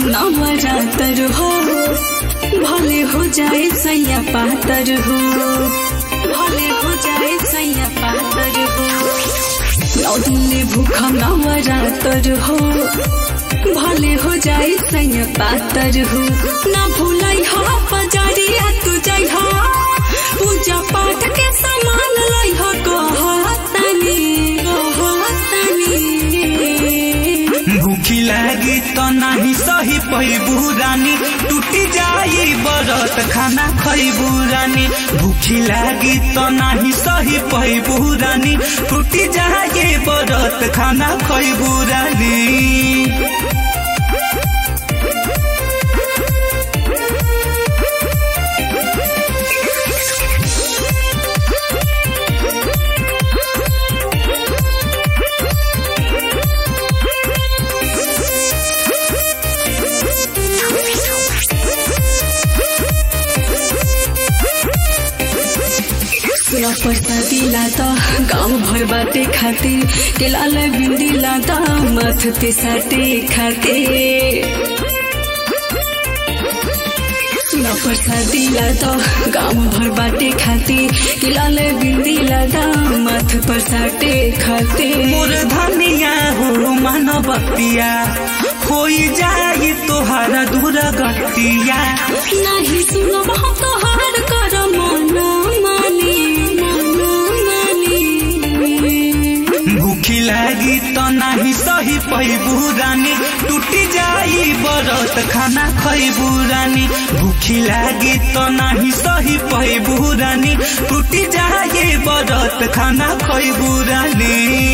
नवरातर हो भले हो जाए सैया पातर हो भले हो जाए सैया पातर हो नौ दिन भूखा नवरातर हो भले हो जाए सैया पातर हो ना भूलाई हो पजरिया तू जाइ हो पूजा पाठ के सामान लै हो कहतनी कहतनी भूखी लागी तो नाही सही पैबू रानी टूटी जाई बरत खाना खैबू रानी भूखी लागी तो नाही सही पैबू रानी टूटी जाई बरत खाना खैबू रानी सुना पैसा दिला त गाउँ भर बाटे खाते केलालाई बिन्दिला त माथ पे साटे खाते सुना पैसा दिला त गाउँ भर बाटे खाते केलालाई बिन्दिला त माथ पर साटे खाते मोर धनिया हो मानवतिया होई जाई तोहारा दूर गतिया नाही सुनो हम तोहार कर मन मानी मन मानी भूखी लागी तो नाही सही पैबू रानी टूटी जाई बरत खाना खैबू रानी भूखी लागी तो नाही सही पैबू रानी टूटी जाई बरत खाना खैबू रानी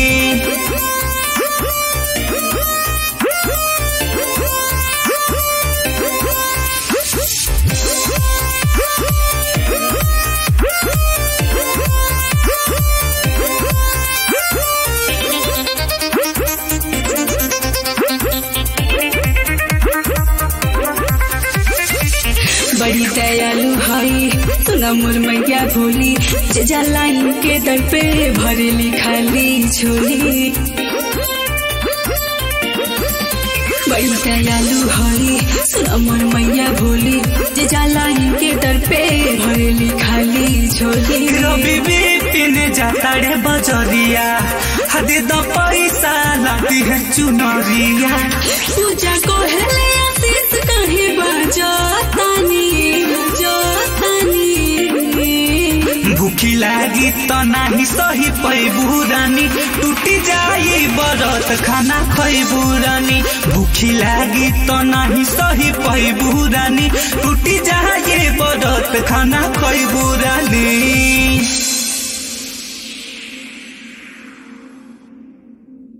बड़ी दयालु हई सुना मोर मैया भोली जे जलाइन के दर पे भरेली खाली झोली बड़ी दयालु हई सुना मोर मैया भोली जे जलाइन के दर पे भरेली खाली झोली रवि बिपिन जाता रे बजरिया हदे द पैसा लाती है चुनरिया पूजा को हेले आशीष कहीं बजतानी बजतानी भूखी लागी त नाही सही पैबू रानी टूटी जाई बरत खाना खैबू रानी भूखी लागी त नाही सही पैबू रानी टूटी जाई बरत खाना खैबू रानी